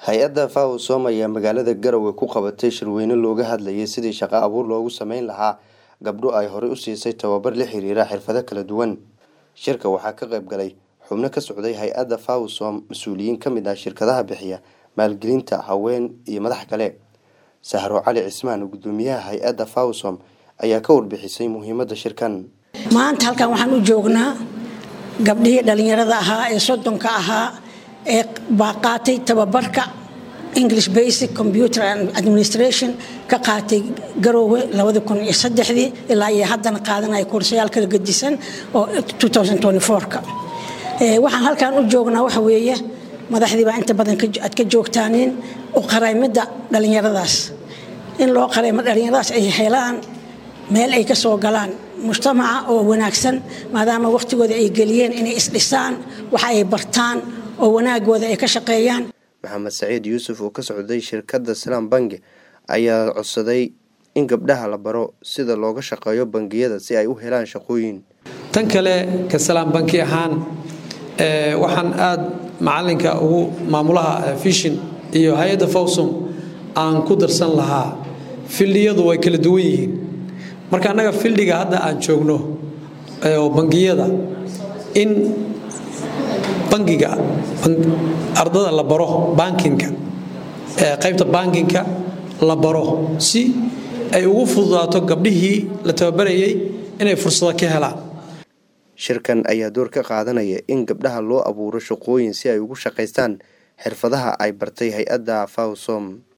hay-adda fawsom ayaa magaalada garowe ku qabatay shirweyne looga hadlayay sidii shaqo abuur loogu sameyn lahaa gabdho ay horey u siisay tababar la xiriira xirfado kala duwan shirka waxaa ka qayb galay xubno ka socday hay-adda fawsom mas-uuliyiin ka mid ah shirkadaha bixiya maalgelinta haween iyo madax kale sahro cali cismaan gudoomiyaha hay-adda fawsom ayaa ka warbixisay muhiimadda shirkan maanta halkan waxaan u joognaa gabdhihii dhallinyarada ahaa ee soddonka ahaa ee baa qaatay tababarka english basic computer and administration ka qaatay garoowe ii ilaa iyo haddana qaadanaya koorsayaal kala gedisan oo ka waxaan halkan u joognaa waxa weeye madaxdiibaa inta badan aad ka joogtaaniin u qaraymidda dhallinyaradaas in loo qaraymo dhallinyaradaas ay helaan meel ay ka soo galaan mujtamaca oo wanaagsan maadaama wakhtigooda ay geliyeen inay isdhisaan waxa ay bartaan oo wanaagooda ay ka shaqeeyaan maxamed saciid yuusuf oo ka socday shirkadda salaam bangi ayaa codsaday in gabdhaha la baro sida looga shaqeeyo bangiyada si ay u helaan shaqooyin tan kale ka salaam banki ahaan waxaan aad macalinka ugu maamulaha fishin iyo hay-adda fawsom aan ku darsan lahaa fildhiyadu way kala duwan yihiin marka annaga fildhiga hadda aan joogno oo bangiyada in bangiga ardada la baro bankinka qaybta bankinka la baro si ay ugu fududaato gabdhihii la tababarayay inay fursado ka helaan shirkan ayaa door ka qaadanaya in gabdhaha loo abuuro shaqooyin si ay ugu shaqaystaan xirfadaha ay bartay hay-adda fawsom